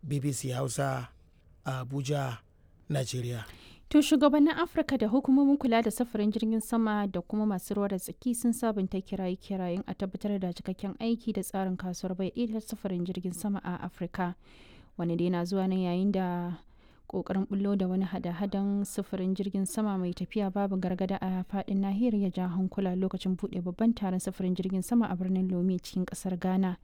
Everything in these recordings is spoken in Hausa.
bbc hausa a abuja nigeria To shugabannin Afirka da hukumomin kula da safarin jirgin sama da kuma masu ruwa da tsaki sun sabunta kiraye-kirayen a tabbatar da cikakken aiki da tsarin kasuwar bai ɗaya safarin jirgin sama a Afirka. Wani dai na zuwa ne yayin da kokarin bullo da wani hada-hadan sufurin jirgin sama mai tafiya babu gargada a fadin nahiyar ya ja hankula lokacin buɗe babban taron sufurin jirgin sama a birnin Lome cikin ƙasar Ghana.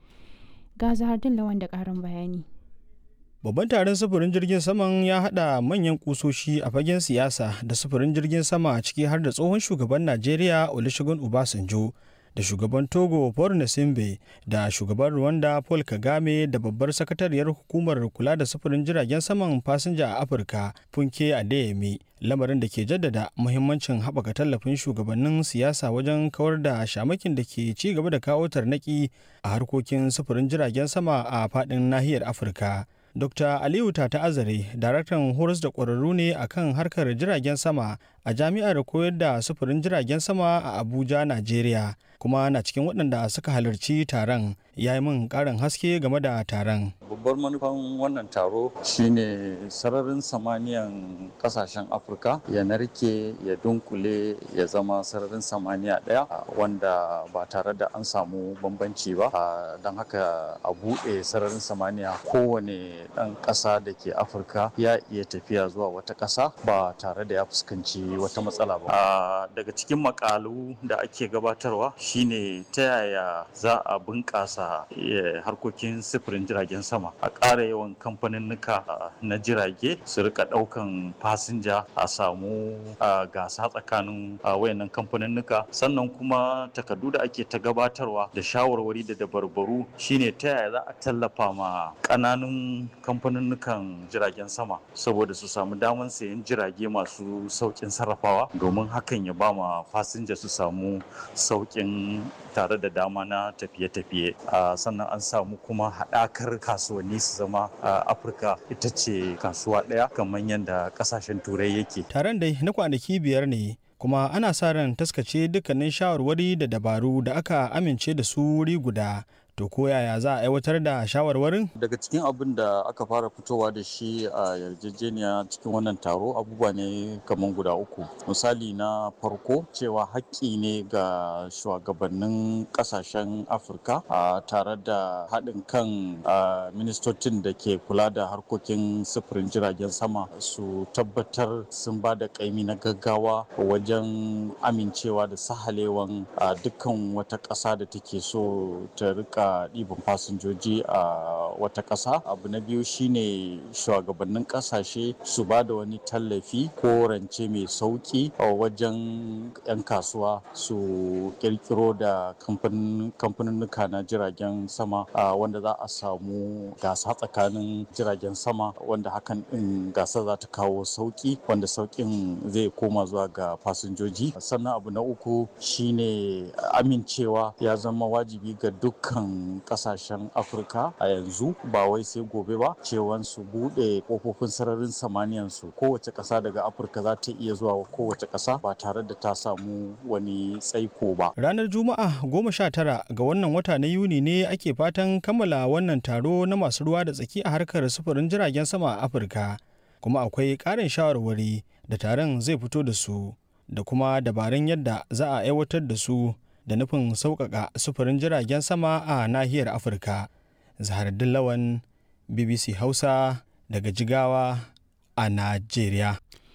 Ga Zahardin Lawan da ƙarin bayani. Babban taron sufurin jirgin saman ya haɗa manyan kusoshi a fagen siyasa da sufurin jirgin sama ciki har da tsohon shugaban Najeriya Olusegun Obasanjo da shugaban Togo Paul Nasimbe da shugaban Rwanda Paul Kagame da babbar sakatariyar hukumar kula da sufurin jiragen saman fasinja a Afirka Funke Adeyemi lamarin da ke jaddada muhimmancin haɓaka tallafin shugabannin siyasa wajen kawar da shamakin da ke ci gaba da kawo tarnaki a harkokin sufurin jiragen sama a faɗin nahiyar Afirka. Dr. Aliyu Tata Azare, daraktan horas da ƙwararru ne a kan harkar jiragen sama a jami'ar koyar da sufurin jiragen sama a Abuja, Najeriya, kuma na cikin waɗanda suka halarci taron ya yi min ƙarin haske game da taron. Babbar manufan wannan taro shine sararin samaniyan ƙasashen Afirka ya narke ya dunkule ya zama sararin samaniya ɗaya wanda ba tare da an samu bambanci ba don haka a buɗe sararin samaniya kowane ɗan ƙasa da ke afirka ya iya tafiya zuwa wata ƙasa ba tare da ya fuskanci wata matsala ba daga cikin makalu da ake gabatarwa shine ta yaya za a bunƙasa harkokin sifirin jiragen sama a ƙara yawan kamfaninnika na jirage su rika ɗaukan fasinja a samu gasa tsakanin wayannan kamfaninnika sannan kuma takardu da ake ta gabatarwa da shawarwari da dabarbaru shine ta yaya za a tallafa ma ƙananun kamfaninnukan jiragen sama saboda su samu damar sayan jirage masu sauƙin sarrafawa domin hakan ya ba ma fasinja su samu sauƙin tare da dama na tafiye-tafiye sannan an samu kuma haɗakar kasuwanni su zama afirka ita ce kasuwa ɗaya kamar yadda ƙasashen turai yake taron dai na kwanaki biyar ne kuma ana sa ran taskace dukkanin shawarwari da dabaru da aka amince da su wuri guda to ko yaya za a aiwatar da shawarwarin daga cikin abin da aka fara fitowa da shi a yarjejeniya cikin wannan taro abubuwa ne kamar guda uku misali na farko cewa haƙƙi ne ga shugabannin ƙasashen afirka tare da haɗin kan ministocin da ke kula da harkokin sufurin jiragen sama su tabbatar sun ba da ƙaimi na gaggawa wajen amincewa da sahalewan dukkan wata ƙasa da take so ta rika ɗiban fasinjoji a wata ƙasa abu na biyu shine shugabannin ƙasashe su ba da wani tallafi ko rance mai sauƙi a wajen 'yan kasuwa su ƙirƙiro da kamfaninnuka na jiragen sama wanda za a samu gasa tsakanin jiragen sama wanda hakan ɗin gasa za ta kawo sauƙi wanda sauƙin zai koma zuwa ga fasinjoji sannan abu na uku shine amincewa ya zama wajibi ga dukkan kasashen afirka a yanzu ba wai sai gobe ba cewan su bude kofofin sararin samaniyan su kowace kasa daga afirka za ta iya zuwa kowace kasa ba tare da ta samu wani tsaiko ba ranar juma'a goma sha tara ga wannan wata na yuni ne ake fatan kammala wannan taro na masu ruwa da tsaki a harkar sufurin jiragen sama a afirka kuma akwai ƙarin shawarwari da taron zai fito da su da kuma dabarun yadda za a aiwatar da su da nufin sauƙaƙa sufurin jiragen sama a nahiyar afirka zahardin lawan bbc hausa daga jigawa a najeriya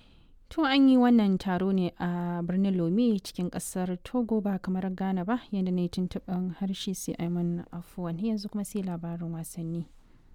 tun an yi wannan taro ne a birnin lome cikin kasar togo ba kamar ghana ba yadda ne tuntuɓin harshe sai aiman afuwan yanzu kuma sai labarin wasanni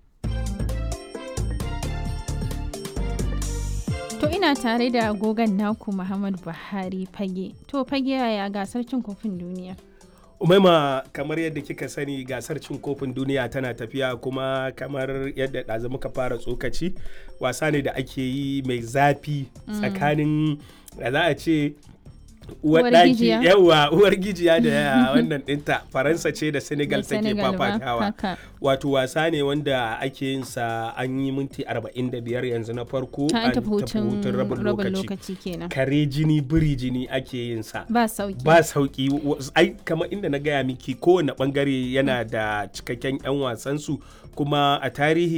To ina tare da agogon naku Muhammad Buhari fage. To fage yaya gasar cin kofin duniya? umaima kamar yadda kika sani gasar cin kofin duniya tana tafiya kuma kamar yadda ɗazu muka fara tsokaci wasa ne da ake yi mai zafi tsakanin da za a ce uwar daki yawa uwar gijiya da wannan dinta faransa ce da senegal take fafatawa wato wasa ne wanda ake yin sa an yi minti 45 yanzu na farko an tafi hutun rabin lokaci kare jini biri jini ake yin sa ba sauki ba sauki ai kamar inda na gaya miki kowane bangare yana da cikakken yan wasansu kuma a tarihi